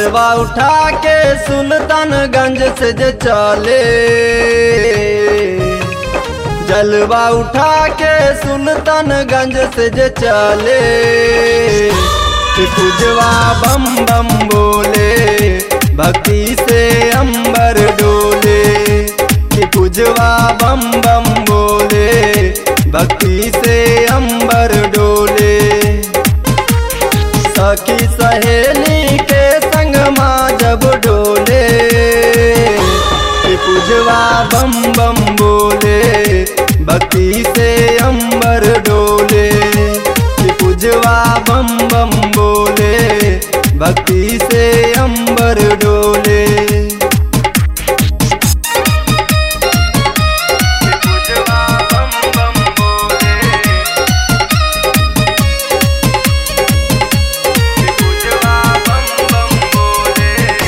जलवा उठा के सुल्तानगंज से जे चले जलवा उठा के सुल्तानगंज से जे चले कि पूजवा बम बम बोले भक्ति से अंबर डोले कि पूजवा बम बम बोले भक्ति से अंबर डोले सखी सहेली के संग माँ जब डोले कि पूजवा बम बम बोले भक्ति से अंबर डोले कि पूजवा बम बम बोले भक्ति से अंबर डोले पूजवा बम बम बोले पूजवा बम बम बोले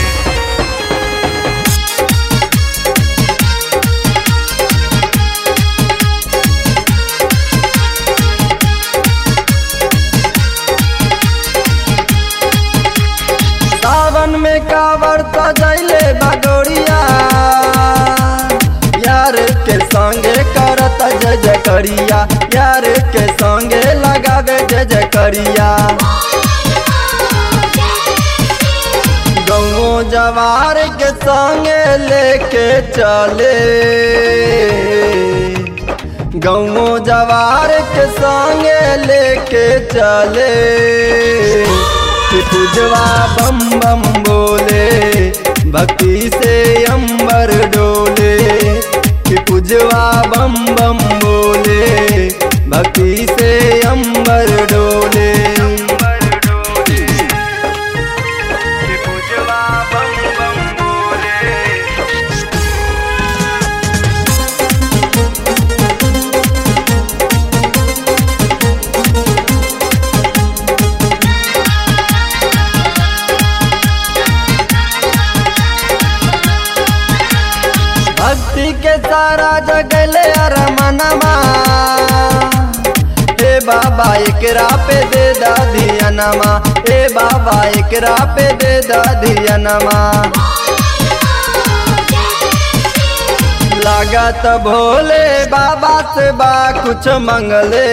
सावन में कावर सजैले बगोरिया यार के संगे करत जय जय करिया यार के संगे लगावे जय जय करिया गौ जवार के संगे लेके चले गौ जवार के संगे लेके चले कि पूजवा बम बम बोले भक्ति से अंबर डोले कि पूजवा बम बम बोले भक्ति से अंबर डोले कि पूजवा बम बम बोले भक्ति के सारा जगले अरमनमा हे बाबा एकरा पे दे दाधियनमा हे बाबा एकरा पे दे दाधियनमा लागत भोले बाबा से बा कुछ मंगले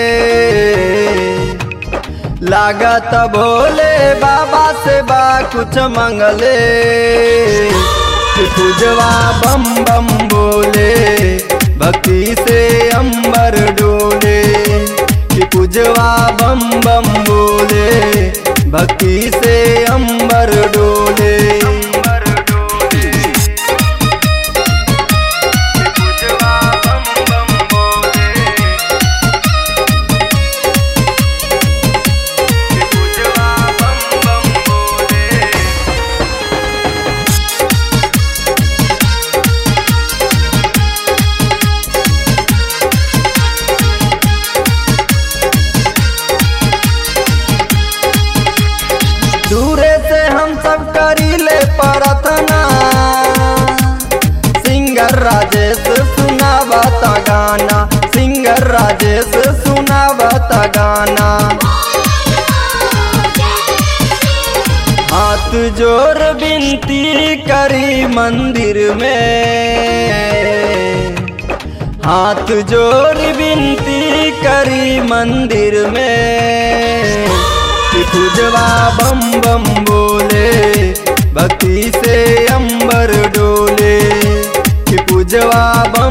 लागत भोले बाबा से बा कुछ मंगले कि पूजवा बम बम बोले भक्ति से अंबर डोले कि पूजवा बम बम बोले भक्ति से अंबर डोले अंबर डोले पूजवा बम बम बोले पूजवा बम बम बोले दूरे से हम सब करीले प्रार्थना सिंगर राजेश सुनावता गाना सिंगर राजेश सुनावता गाना हाथ जोर बिनती करी मंदिर में हाथ जोर बिनती करी मंदिर में कि पूजवा बम बम बोले भक्ति से अंबर डोले कि पूजवा बम